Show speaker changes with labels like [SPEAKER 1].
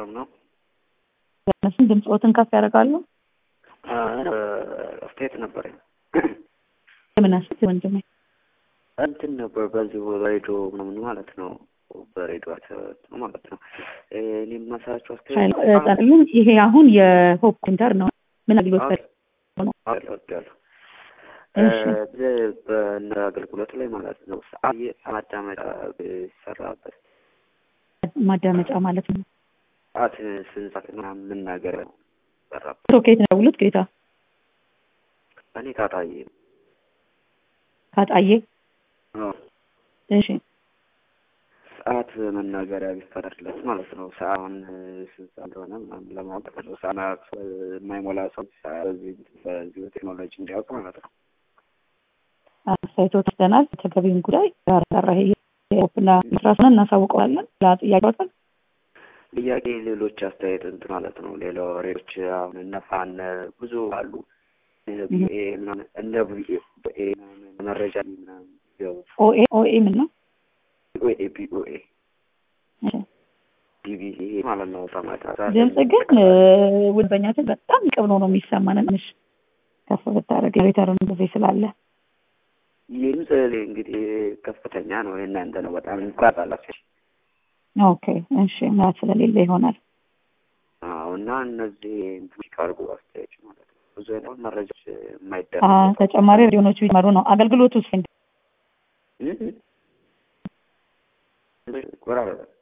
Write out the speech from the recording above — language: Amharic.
[SPEAKER 1] ሰላም ነው።
[SPEAKER 2] እነሱን ድምፅዎትን ከፍ ያደርጋሉ።
[SPEAKER 1] አስተያየት ነበረኝ።
[SPEAKER 2] የምን አስተያየት ወንድሜ?
[SPEAKER 1] እንትን ነበር በዚህ በሬዲዮ ምናምን ማለት ነው። በሬዲዮ ነው ማለት ነው። እኔ የማሰራቸው አስተያየት
[SPEAKER 2] ጠቅልን ይሄ አሁን የሆፕ ሴንተር ነው። ምን አገልግሎት ነው?
[SPEAKER 1] ያሉ በእነ አገልግሎት ላይ ማለት ነው። ማዳመጫ ይሰራበት
[SPEAKER 2] ማዳመጫ ማለት ነው።
[SPEAKER 1] ሰዓት ስንት ምናምን የምናገር ሰራበት።
[SPEAKER 2] ሶኬት ነው ደውሉት ጌታ
[SPEAKER 1] እኔ ካጣዬ
[SPEAKER 2] ካጣዬ እሺ
[SPEAKER 1] ሰዓት መናገሪያ ቢፈጠርለት ማለት ነው። ሰዓቱን ስንት ሰዓት እንደሆነ ምናምን ለማወቅ ነው። ሰዓት የማይሞላ ሰው በዚህ በዚህ ቴክኖሎጂ እንዲያውቅ ማለት ነው።
[SPEAKER 2] አስተያየቶ ወስደናል። ተገቢውን ጉዳይ ጋር ይሄ ኦፕና ስራስን እናሳውቀዋለን። ለጥያቄዎትን
[SPEAKER 1] ጥያቄ ሌሎች አስተያየት እንትን ማለት ነው። ሌላ ወሬዎች አሁን እነፋነ ብዙ አሉ እነ ቪኤ መረጃ ምናምን
[SPEAKER 2] ኦኤ ኦኤ ምን ነው?
[SPEAKER 1] ኦኤ ቢኦኤ ቢቢሲ ማለት ነው። ሰማታ
[SPEAKER 2] ድምጽ ግን ውድበኛችን በጣም ቅብ ነው ነው የሚሰማን። ትንሽ ከፍ ብታደርግ ሪተርን ጊዜ ስላለ
[SPEAKER 1] ድምጽ እንግዲህ ከፍተኛ ነው። የእናንተ ነው በጣም ይቋጣላችሁ።
[SPEAKER 2] ኦኬ እሺ፣ ምራት ስለሌለ ይሆናል።
[SPEAKER 1] አዎ። እና እነዚህ ካርጎ አስተያየት ማለት ነው ብዙ አይነት መረጃዎች የማይደረግ
[SPEAKER 2] ተጨማሪ ሬዲዮኖቹ ይመሩ ነው አገልግሎቱ ስ
[SPEAKER 1] ቆራረጠ